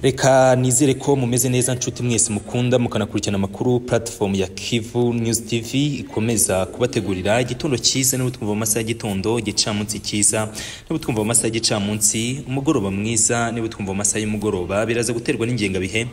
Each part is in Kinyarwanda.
reka nizere ko mumeze neza nshuti mwese mukunda mukanakurikirana amakuru platform ya Kivu News TV ikomeza kubategurira igitondo cyiza n'ubu twumva mu masaha y'igitondo igicamunsi cyiza n'ubu twumva mu masaha y'igicamunsi umugoroba mwiza n'ubu twumva mu masaha y'umugoroba biraza guterwa n'ingengabihe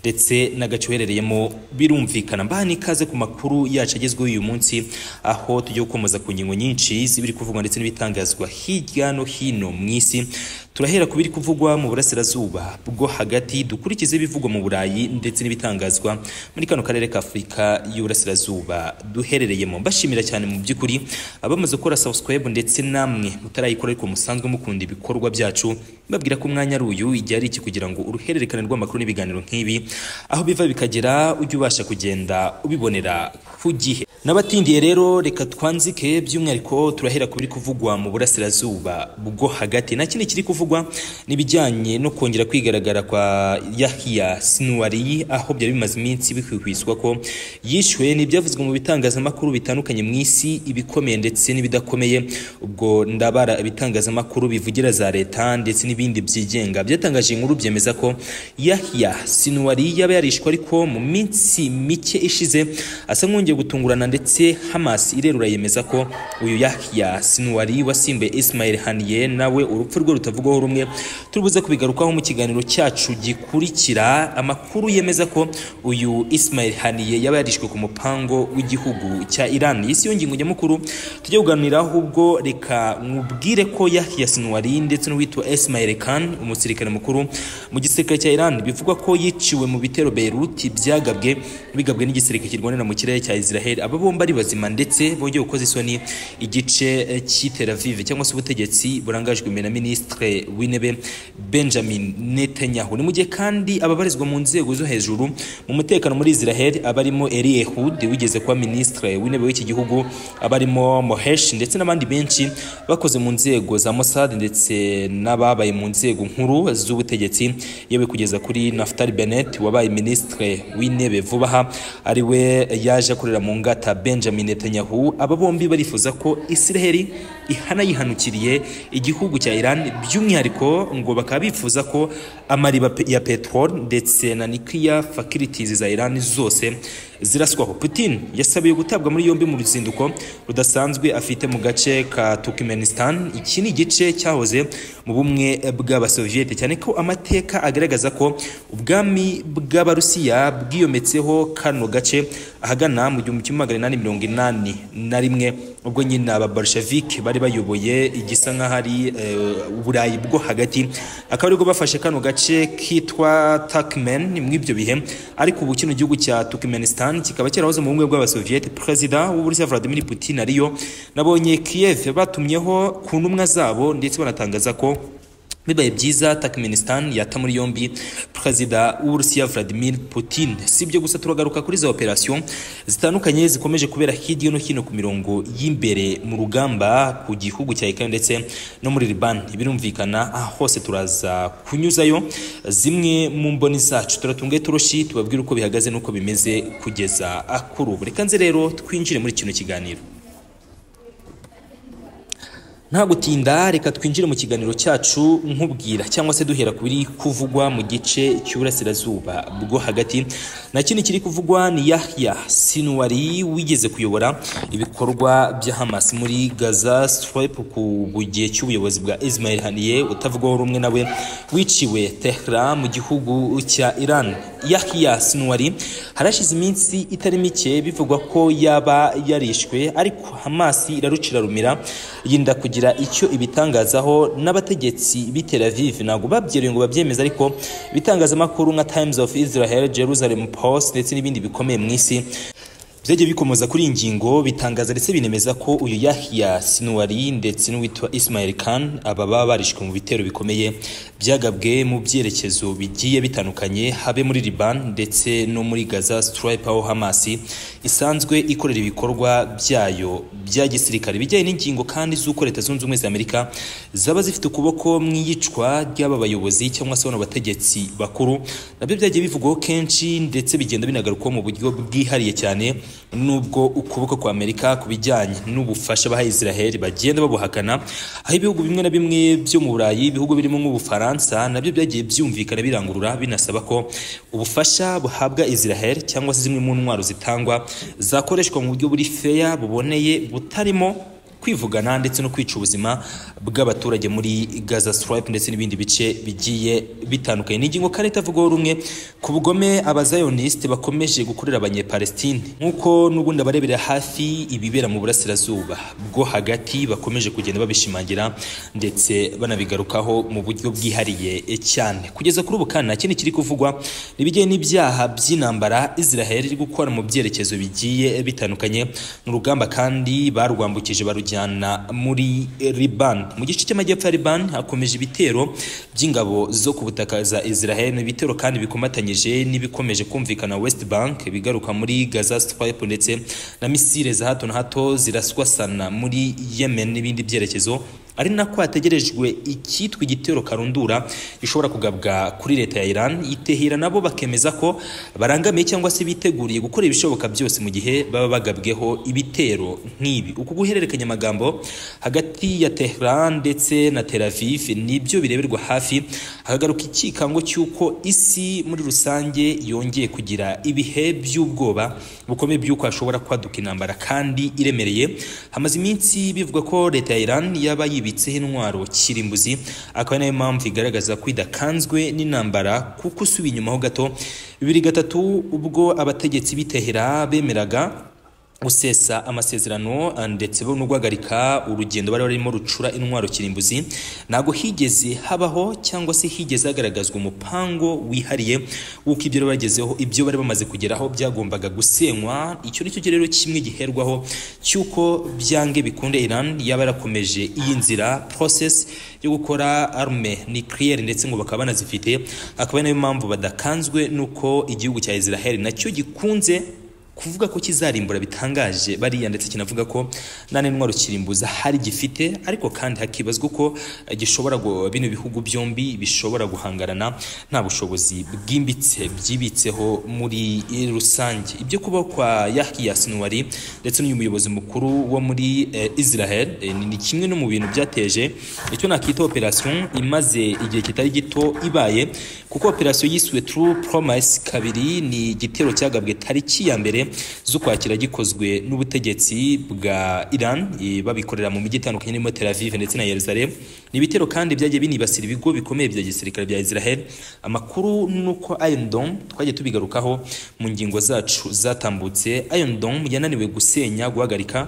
ndetse n'agace uherereyemo birumvikana mbaha n'ikaze ku makuru yacu agezweho uyu munsi aho tugiye gukomeza ku ngingo nyinshi z'ibiri kuvugwa ndetse n'ibitangazwa hirya no hino mu isi turahera ku biri kuvugwa mu burasirazuba bwo hagati dukurikize ibivugwa mu burayi ndetse n'ibitangazwa muri kano karere ka afurika y'uburasirazuba duherereyemo mbashimira cyane mu by'ukuri abamaze gukora subscribe ndetse namwe mutarayikora ariko musanzwe mukunda ibikorwa byacu babwira ko umwanya ari uyu igihe ari iki kugira ngo uruhererekane rw'amakuru n'ibiganiro nk'ibi aho biva bikagera ujye ubasha kugenda ubibonera ku gihe n'abatindiye rero reka twanzike by'umwihariko turahera ku biri kuvugwa mu burasirazuba bwo hagati nta kindi kiri kuvugwa kuvugwa n'ibijyanye no kongera kwigaragara kwa Yahya Sinwari aho byari bimaze iminsi bihwihwiswa ko yishwe n'ibyavuzwe mu bitangazamakuru bitandukanye mu isi ibikomeye ndetse n'ibidakomeye ubwo ndabara ibitangazamakuru bivugira za leta ndetse n'ibindi byigenga byatangaje inkuru byemeza ko Yahya Sinwari yaba yarishwe ariko mu minsi mike ishize asa nkongeye gutungurana ndetse Hamas irerura yemeza ko uyu Yahya Sinwari wasimbuye Ismail Haniyeh nawe urupfu rwe rutavugwaho rumwe turibuze kubigarukaho mu kiganiro cyacu gikurikira amakuru yemeza ko uyu Ismail Haniyeh yaba yarishwe ku mupango w'igihugu cya Iran iyi siyo ngingo nyamukuru tujye kuganira ahubwo reka mubwire ko Yahya Sinwari ndetse n'uwitwa Ismail Khan umusirikare mukuru mu gisirikare cya Iran bivugwa ko yiciwe mu bitero Beirut byagabwe bigabwe n'igisirikare kirwanira mu kirere cya Israel aba bombi ari bazima ndetse bongeye gukoza isoni igice cy'i Tel Aviv cyangwa se ubutegetsi burangajwe na Minisitiri w'intebe benjamin netanyahu ni mu gihe kandi ababarizwa mu nzego zo hejuru mu mutekano muri israel abarimo eri ehud wigeze kuba minisitiri w'intebe w'iki gihugu abarimo mohesh ndetse n'abandi benshi bakoze mu nzego za mossad ndetse n'ababaye mu nzego nkuru z'ubutegetsi yewe kugeza kuri naftali benet wabaye minisitiri w'intebe vuba aha ari we yaje akorera mu ngata benjamin netanyahu aba bombi barifuza ko israel ihana yihanukiriye igihugu cya iran by'umwihariko by'umwihariko ngo bakaba bifuza ko amariba ya petrol ndetse na nuclear facilities za Iran zose ziraswaho Putin yasabiye gutabwa muri yombi mu ruzinduko rudasanzwe afite mu gace ka Turkmenistan iki ni igice cyahoze mu bumwe bw'abasoviete cyane ko amateka agaragaza ko ubwami bw'abarusiya bwiyometseho kano gace ahagana mu gihumbi kimwe magana inani mirongo inani na rimwe ubwo nyine ababolshevik bari bayoboye igisa nk'aho ari uburayi bwo hagati akaba aribwo bafashe kano gace kitwa Turkmen mw'ibyo bihe ariko ubu kino gihugu cya Turkmenistan kikaba cyarahoze mu bumwe bw'abasoviete perezida w'uburusiya Vladimir Putin ariyo nabonye Kiev batumyeho ku ntumwa zabo ndetse banatangaza ko bibaye byiza Turkmenistan yata muri yombi perezida w'Uburusiya Vladimir Putin sibyo gusa turagaruka kuri za operation zitandukanye zikomeje kubera hirya no hino ku mirongo y'imbere mu rugamba ku gihugu cya Ukraine ndetse no muri Liban birumvikana aho hose turaza kunyuzayo zimwe mu mboni zacu turatunge turoshi tubabwire uko bihagaze nuko bimeze kugeza kuri ubu reka nze rero twinjire muri kino kiganiro nta gutinda reka twinjire mu kiganiro cyacu nkubwira cyangwa se duhera kuri kuvugwa mu gice cy'uburasirazuba bwo hagati na kindi kiri kuvugwa ni Yahya Sinwari wigeze kuyobora ibikorwa bya Hamas muri Gaza Strip ku gihe cy'ubuyobozi bwa Ismail Haniyeh utavugwaho rumwe nawe wiciwe Tehran mu gihugu cya Iran Yahya Sinwari harashize iminsi itari mike bivugwa ko yaba yarishwe ariko Hamas irarucira rumira yinda kugira kugira icyo ibitangazaho n'abategetsi b'i Tel Aviv ntabwo babyeruye ngo babyemeze ariko ibitangazamakuru nka Times of Israel, Jerusalem Post ndetse n'ibindi bikomeye mu isi byagiye bikomoza kuri iyi ngingo bitangaza ndetse binemeza ko uyu Yahya Sinwari ndetse n'uwitwa Ismail Khan aba baba barishwe mu bitero bikomeye byagabwe mu byerekezo bigiye bitandukanye habe muri Liban ndetse no muri Gaza Strip aho Hamas isanzwe ikorera ibikorwa byayo bya gisirikare bijyanye n'ingingo kandi z'uko Leta Zunze Ubumwe za Amerika zaba zifite ukuboko mu iyicwa ry'aba bayobozi cyangwa se bano bategetsi bakuru nabyo byagiye bivugwaho kenshi ndetse bigenda binagarukwaho mu buryo bwihariye cyane nubwo ukuboko kwa Amerika ku bijyanye n'ubufasha baha Israel bagenda babuhakana aho ibihugu bimwe na bimwe byo mu Burayi ibihugu birimo nk'Ubufaransa nabyo byagiye byumvikana birangurura binasaba ko ubufasha buhabwa Israel cyangwa se zimwe mu ntwaro zitangwa zakoreshwa mu buryo buri fair buboneye butarimo kwivugana ndetse no kwica ubuzima bw'abaturage muri Gaza Strip ndetse n'ibindi bice bigiye bitandukanye. Ni ingingo kandi itavugaho rumwe ku bugome abazayoniste bakomeje gukorera abanyepalestine nk'uko n'ubundi abarebera hafi ibibera mu burasirazuba bwo hagati bakomeje kugenda babishimangira ndetse banabigarukaho mu buryo bwihariye cyane. Kugeza kuri ubu kandi nta kindi kiri kuvugwa ibijyanye n'ibyaha by'intambara Israel iri gukora mu byerekezo bigiye bitandukanye mu rugamba kandi barwambukije barujya muri Liban mu gice cy'amajyepfo ya Liban hakomeje ibitero by'ingabo zo ku butaka za Israel ibitero kandi bikomatanyije n'ibikomeje kumvikana West Bank bigaruka muri Gaza Strip ndetse na misile za hato na hato ziraswasana muri Yemen n'ibindi byerekezo ari nako hategerejwe icyitwa igitero karundura gishobora kugabwa kuri leta ya Iran itehera nabo bakemeza ko barangamiye cyangwa se biteguriye gukora ibishoboka byose mu gihe baba bagabweho ibitero nk'ibi uku guhererekanya amagambo hagati ya Tehran ndetse na Tel Aviv nibyo bireberwa hafi hagaruka ikikango cy'uko isi muri rusange yongeye kugira ibihe by'ubwoba bukomeye by'uko hashobora kwaduka intambara kandi iremereye hamaze iminsi bivuga ko leta ya Iran yaba yibitseho intwaro kirimbuzi akaba nayo mpamvu igaragaza ko idakanzwe n'intambara kuko usubiye inyuma ho gato bibiri gatatu ubwo abategetsi b'itehera bemeraga gusesa amasezerano ndetse no guhagarika urugendo bari barimo rucura intwaro kirimbuzi ntabwo higeze habaho cyangwa se higeze hagaragazwa umupango wihariye w'uko ibyo bari bagezeho ibyo bari bamaze kugeraho byagombaga gusenywa icyo ni cyo rero kimwe giherwaho cy'uko byange bikunde Iran yaba yarakomeje iyi nzira process yo gukora arme nucleaire ndetse ngo bakaba banazifite akaba nayo mpamvu badakanzwe n'uko igihugu cya Israel nacyo gikunze kuvuga ko kizarimbura bitangaje bariya ndetse kinavuga ko nta n'intwaro kirimbuza hari gifite ariko kandi hakibazwa ko gishobora bino bihugu byombi bishobora guhangarana nta bushobozi bwimbitse byibitseho muri rusange ibyo kuba kwa Yahya Sinwari ndetse n'uyu muyobozi mukuru wo muri Israel ni kimwe no mu bintu byateje icyo nakita operation imaze igihe kitari gito ibaye kuko operation yiswe True Promise kabiri ni igitero cyagabwe tariki ya mbere z'ukwakira gikozwe n'ubutegetsi bwa Iran babikorera mu mijyi itandukanye irimo Tel Aviv ndetse na Yerusalem ni ibitero kandi byagiye binibasira ibigo bikomeye bya gisirikare bya Israel amakuru nuko Iron Dome twagiye tubigarukaho mu ngingo zacu zatambutse Iron Dome yananiwe gusenya guhagarika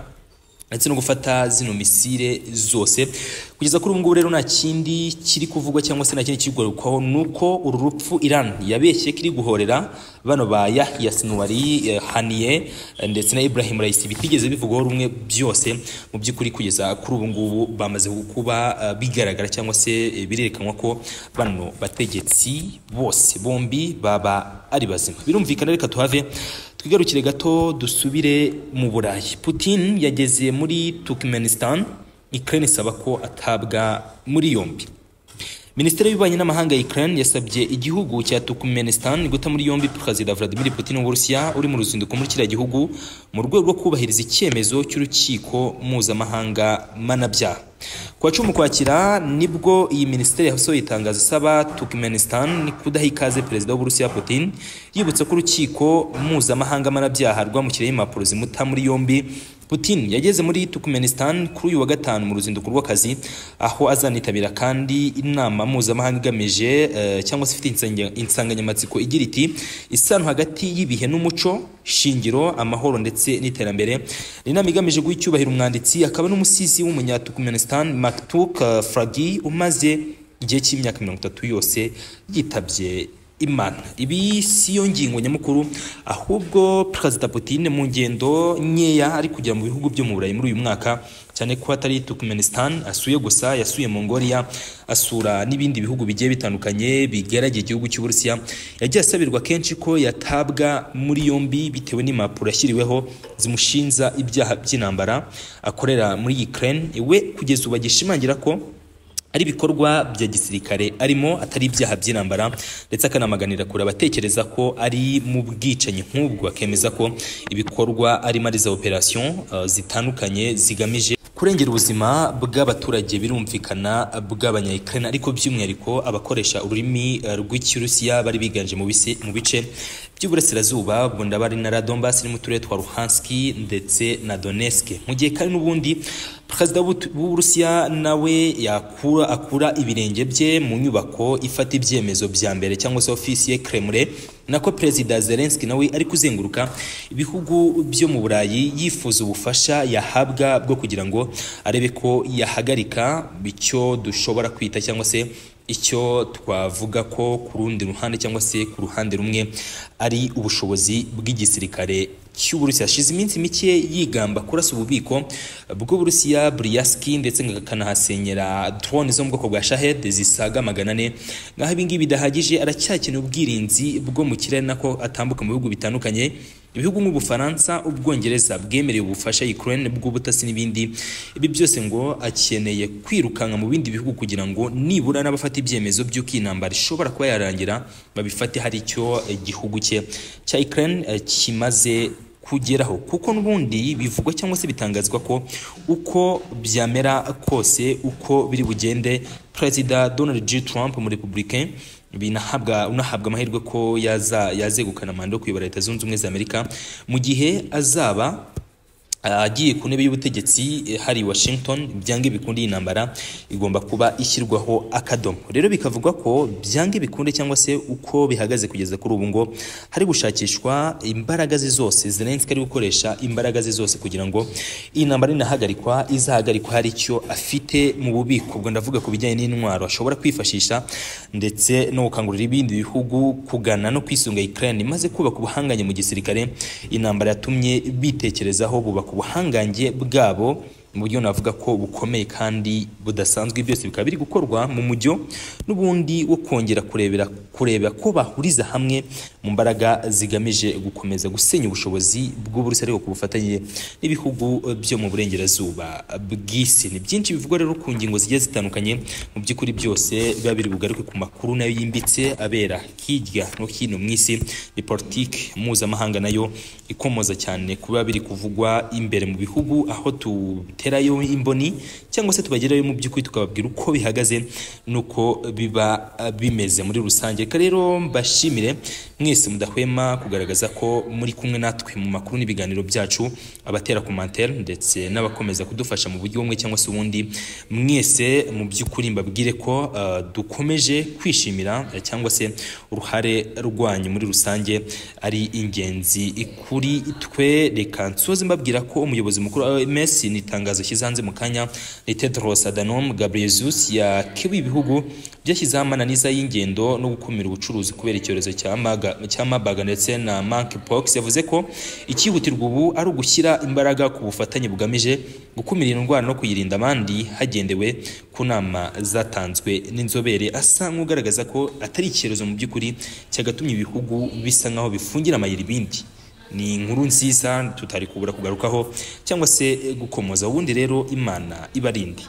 ndetse no gufata zino misile zose kugeza kuri ubu ngubu rero nta kindi kiri kuvugwa cyangwa se nta kindi kiri kugarukwaho ni uko uru rupfu Iran yabeshye kiri guhorera bano ba Yahya Sinwari eh, Haniye eh, ndetse na Ibrahim Raisi bitigeze bivugwaho rumwe byose mu by'ukuri kugeza kuri ubu ngubu bamaze kuba uh, bigaragara cyangwa se eh, birerekanwa ko bano bategetsi bose bombi baba ari bazima birumvikana reka tuhave twigarukire gato dusubire mu burayi putin yageze muri turkmenistan ukraine isaba ko atabwa muri yombi minisiteri y'ububanyi n'amahanga ya Ukraine yasabye igihugu cya Turkmenistan guta muri yombi perezida Vladimir Putin w'Uburusiya uri mu ruzinduko muri kiriya gihugu mu rwego rwo kubahiriza icyemezo cy'urukiko mpuzamahanga mpanabyaha kuwa cumi ukwakira nibwo iyi minisiteri yasohoye itangazo isaba Turkmenistan kudaha ikaze perezida w'Uburusiya Putin yibutsa ko urukiko mpuzamahanga mpanabyaha rwamushyiriyeho impapuro zimuta muri yombi Putin yageze muri Turkmenistan kuri uyu wa gatanu mu ruzinduko rw'akazi aho azanitabira kandi inama mpuzamahanga igamije uh, cyangwa se ifite insanganyamatsiko igira iti isano hagati y'ibihe n'umuco shingiro amahoro ndetse n'iterambere ni inama igamije guha icyubahiro umwanditsi akaba n'umusizi w'umunya-Turkmenistan Maktuk uh, Fragi umaze igihe cy'imyaka mirongo itatu yose yitabye imana ibi si yo ngingo nyamukuru ahubwo perezida Putin mu ngendo nkeya ari kugera mu bihugu byo mu burayi muri uyu mwaka cyane ko atari Turkmenistan asuye gusa yasuye Mongolia asura n'ibindi bihugu bigiye bitandukanye bigaragiye igihugu cy'u Burusiya yagiye asabirwa kenshi ko yatabwa muri yombi bitewe n'impapuro yashyiriweho zimushinja ibyaha by'intambara akorera muri Ukraine we kugeza ubu agishimangira ko ari ibikorwa bya gisirikare arimo atari ibyaha by'intambara ndetse akanamaganira kure abatekereza ko ari mu bwicanyi nk'ubwo akemeza ko ibikorwa arimo ari za operasiyo uh, zitandukanye zigamije kurengera ubuzima bw'abaturage birumvikana bw'abanyayikana ariko by'umwihariko abakoresha ururimi uh, rw'ikirusiya bari biganje mu bisi- mu bice by'uburasirazuba bunda bari na Donbass ni mu turere twa Luhanski ndetse na Donetsk mu gihe kandi n'ubundi perezida w'Ubu- w'Uburusiya nawe yakura akura ibirenge bye mu nyubako ifata ibyemezo bya mbere cyangwa se ofisi ye Kremlin nako perezida Zelensky nawe ari kuzenguruka ibihugu byo mu Burayi yifuza ubufasha yahabwa bwo kugira ngo arebe ko yahagarika icyo dushobora kwita cyangwa se icyo twavuga ko ku rundi ruhande cyangwa se ku ruhande rumwe ari ubushobozi bw'igisirikare cy'uburusiya hashize iminsi mike yigamba kurasa ububiko bw'uburusiya buriyaski ndetse ngo akanahasenyera drone zo mu bwoko bwa shahed zisaga magana ane nkaho ibingibi bidahagije aracyakeneye ubwirinzi bwo mu kirere nako atambuka mu bihugu bitandukanye ibihugu nk'ubufaransa ubwongereza bwemereye ubufasha ukraine bw'ubutasi n'ibindi ibi byose ngo akeneye kwirukanka mu bindi bihugu kugira ngo nibura n'abafata ibyemezo by'uko iyi ntambara ishobora kuba yarangira babifate hari icyo igihugu cye cya ukraine eh, kimaze kugeraho kuko n'ubundi bivugwa cyangwa se bitangazwa ko uko byamera kose uko biri bugende perezida donald g trump mu republicain binahabwa unahabwa amahirwe ko yaza yazegukana manda yo kuyobora leta zunze ubumwe za amerika mu gihe azaba agiye ku ntebe y'ubutegetsi eh, hari Washington byange bikunde iyi ntambara igomba kuba ishyirwaho akadomo rero bikavugwa ko byange bikunde cyangwa se uko bihagaze kugeza kuri ubu ngo hari gushakishwa imbaraga ze zose Zelensky ari gukoresha imbaraga ze zose kugira ngo iyi ntambara inahagarikwa izahagarikwa hari icyo afite mu bubiko ubwo ndavuga ku bijyanye n'intwaro ashobora kwifashisha ndetse no gukangurira ibindi bihugu kugana no kwisunga Ukraine maze kubaka ubuhanganye mu gisirikare intambara yatumye bitekerezaho bubaka ubuhangange bwabo mu buryo navuga ko bukomeye kandi budasanzwe byose bikaba biri gukorwa mu mujyo n'ubundi wo kongera kurebera kureba ko bahuriza hamwe mu mbaraga zigamije gukomeza gusenya ubushobozi bw'uburusiya ariko ku bufatanye n'ibihugu byo mu burengerazuba bw'isi ni byinshi bivugwa rero ku ngingo zigiye zitandukanye mu by'ukuri byose biba biri bugaruke ku makuru nayo yimbitse abera hirya no hino mu isi ni politiki mpuzamahanga nayo ikomoza cyane kuba biri kuvugwa imbere mu bihugu aho duterayo imboni cyangwa se tubagerayo mu by'ukuri tukababwira uko bihagaze n'uko biba eh, bimeze muri rusange reka rero mbashimire mwese mudahwema kugaragaza ko muri kumwe natwe mu makuru n'ibiganiro byacu abatera komantere ndetse n'abakomeza kudufasha mu buryo bumwe cyangwa se ubundi mwese mu by'ukuri mbabwire ko eh, dukomeje kwishimira eh, cyangwa se uruhare rwanyu muri rusange ari ingenzi kuri twe reka nsoze mbabwira ko umuyobozi mukuru wa OMS ni itangazo shyize hanze mu kanya ni Tedros Adhanom Ghebreyesus yakiwe ibihugu byashyizeho amananiza y'ingendo no gukumira ubucuruzi kubera icyorezo cya maga- cya mabaga ndetse na monkeypox yavuze ko icyihutirwa ubu ari ugushyira imbaraga ku bufatanye bugamije gukumira iyi ndwara no kuyirinda abandi hagendewe ku nama zatanzwe n'inzobere asa nk'ugaragaza ko atari icyorezo mu by'ukuri cyagatumye ibihugu bisa nkaho bifungira amayira ibindi ni inkuru nziza tutari kubura kugarukaho cyangwa se gukomoza ubundi rero imana ibarinde